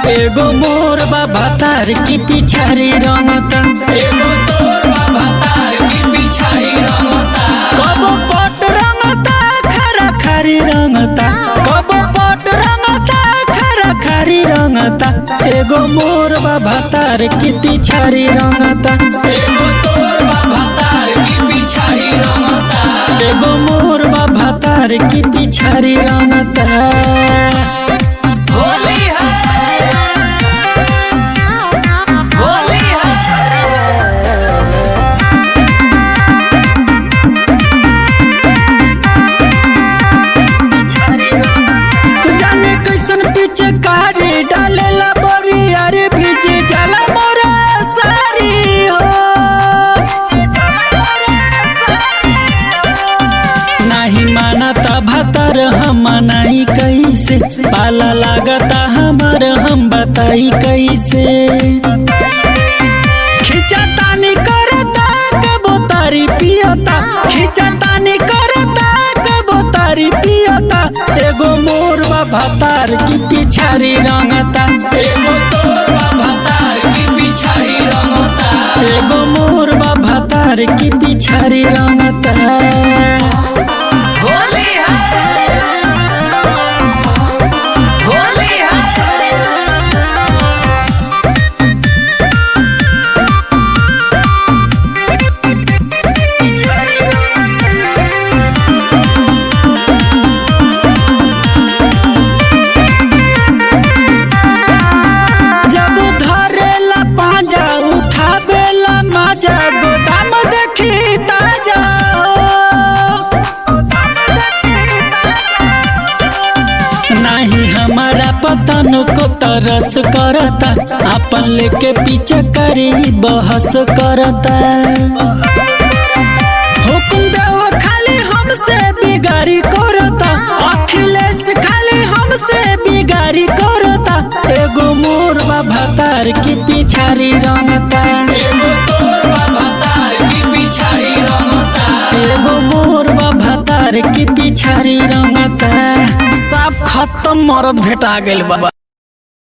एगो मोर बाबा तार की पिछारी रंगता एगो तोर बाबा तार की पिछाड़ी रंगता कबो पट रंगता खरा खरी रंगता कबो पट रंगता खरा खरी रंगता एगो मोर बाबा तार की पिछारी रंगता एगो तोर बाबा तार की पिछाड़ी रंगता एगो मोर बाबा तार की पिछारी रंगता होली है होली है जाने कैसन पीछे कारी डालेला बड़ी अरे पीछे जाला मोरा सारी हो नहीं मानता भतर हम नहीं कैसे पाला लागता हमार हम बताई कैसे खिंचा तानी करता कबो तारी पियता खिंचा तानी करता कबो तारी पियता एगो मोर बाबा तार की पिछारी रंगता एगो तोर बाबा तार की पिछाड़ी रंगता एगो मोर बाबा तार की पिछारी रंगता होली है होली है जब धरेला पाजा उठावेला माजा गोदाम देखी ताजा नहीं हमारा पतन को तरस करता अपन लेके पीछे करी बहस करता हुकुम देव खाली हमसे बिगाड़ी करता अखिलेश खाली हमसे बिगाड़ी करता एगो मोर बाबा तार की पिछारी रंगता एगो तोर बाबा तार की पिछाड़ी रंगता एगो मोर बाबा तार की पिछारी रंगता सब खत्म मरद भेटा गेल बाबा